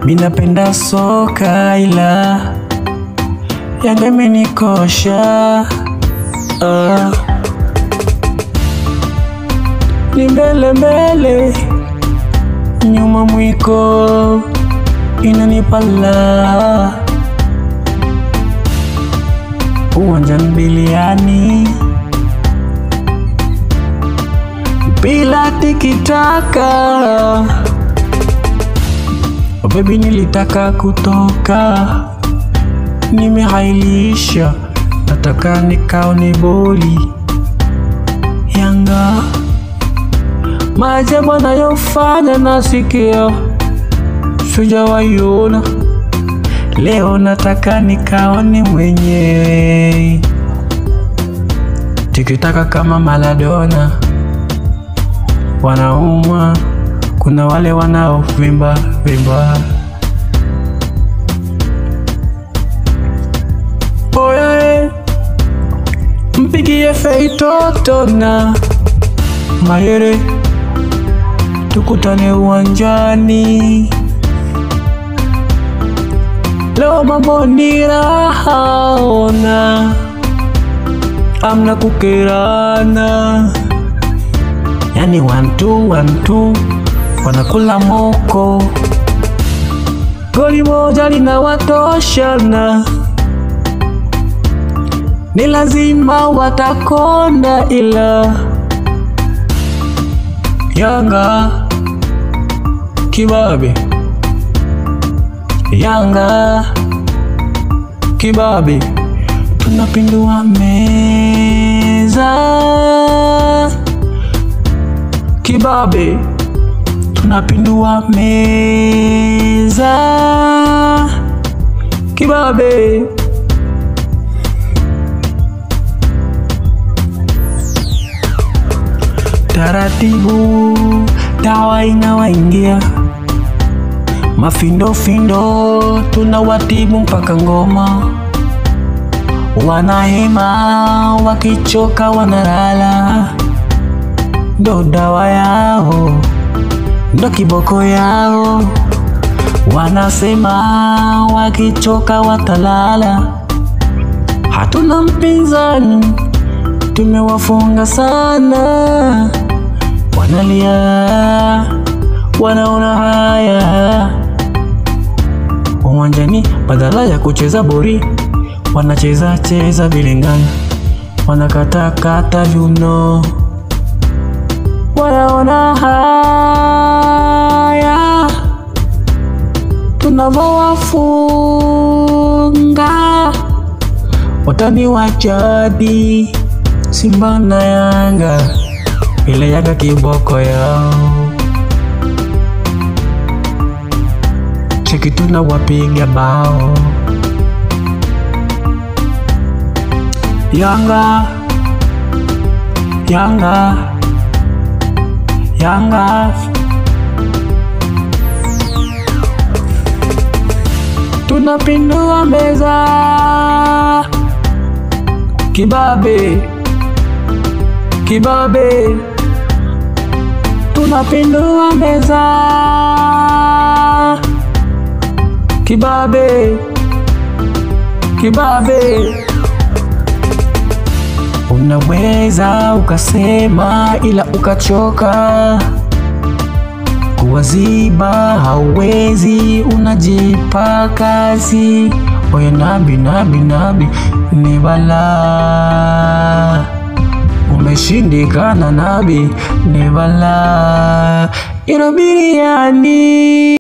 minapenda soka ila Yanga imenikosha ah. Ni mbele mbele, nyuma mwiko inanipala uwanjani biliani bila tikitaka oh baby, nilitaka kutoka, nimehailisha, nataka nikaone boli Yanga, maajabu anayofanya nasikia sijawaiona, leo nataka nikaone mwenyewe tikitaka kama Maradona wanaumwa, kuna wale wanaovimba vimba. Oye, mpigie Feitoto na Mayere, tukutane uwanjani leo, mambo ni raha, ona amna kukerana Yani one two, one two, wanakula moko, goli moja linawatoshana, ni lazima watakonda, ila Yanga kibabe, Yanga kibabe, tunapindua meza kibabe tunapindua meza kibabe. Taratibu dawa inawaingia mafindofindo, tunawatibu mpaka ngoma, wanahema wakichoka wanalala ndo dawa yao, ndo kiboko yao. Wanasema wakichoka watalala. Hatuna mpinzani, tumewafunga sana. Wanalia, wanaona haya uwanjani, badala ya kucheza bori wanacheza cheza bilingana, wanakatakata viuno wanaona haya tunavyowafunga watani wa jadi Simba na Yanga, ile Yanga kiboko yao, cheki tunawapiga bao Yanga, Yanga Yanga tunapindua meza kibabe, kibabe tunapindua meza kibabe, kibabe Unaweza ukasema ila ukachoka kuwaziba, hauwezi, unajipa kazi. Oye nabi nabi nabi, ni balaa, umeshindikana nabi, ni balaa, ilo biriani